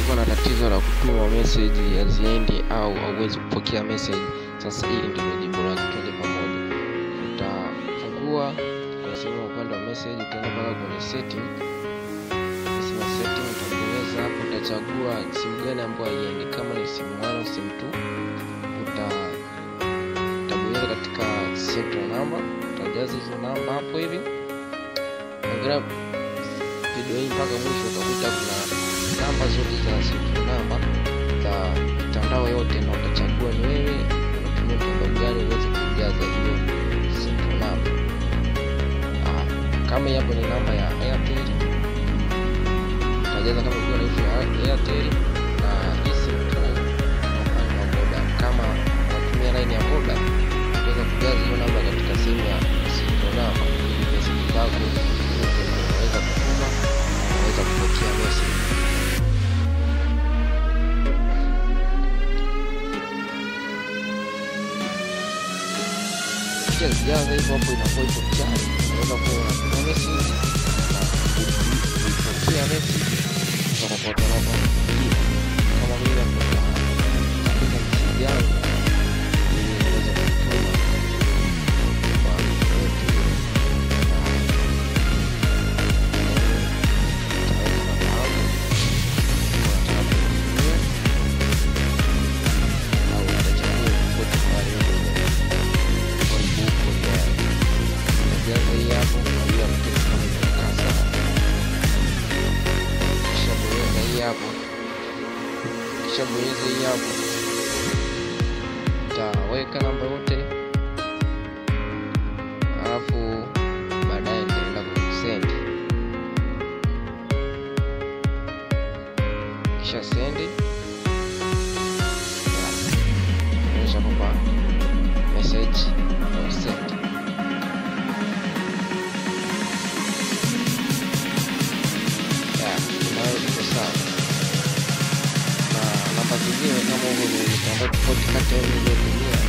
ulikuwa na tatizo la kutuma message haziendi au hauwezi kupokea message, sasa hili ndio jibu lake. Twende pamoja. Utafungua kwenye simu ya upande wa message, utaenda mpaka kwenye setting. Simu ya setting utabonyeza hapo, utachagua simu gani ambayo haiendi, kama ni simu 1 au simu 2 uta utabonyeza katika central number, utajaza hizo namba hapo hivi. Angalia video hii mpaka mwisho, utakuta kuna namba zote za central number za mitandao yote, na utachagua ni wewe unatumia mtandao gani uweze kujaza hiyo central number. Ah, kama hii hapo ni namba ya Airtel, utajaza kama ukiwa na issue ya Airtel na hii central na Voda. Kama unatumia line ya Voda, utaweza kujaza hiyo namba katika sehemu ya central number ili message zako unaweza kutuma, unaweza kupokea message. Kisha zijaza hivyo hapo, inakuwa ipo tayari, unaweza kuwa unatuma message na kuipokea message kutoka kwa watu wanaokupigia. Kama mimi hapo nitaandika message yangu ili niweze kutuma kwa mtu yote yule. Kishabonyeza hii hapo, utaweka namba yote, alafu baadaye nitaenda kusend. Kisha sendi, onyesha kwamba message was sent. Ya, nayo iko sawa na namba zingine kama huko ni mitandao tofauti kati ya ile iliyotumia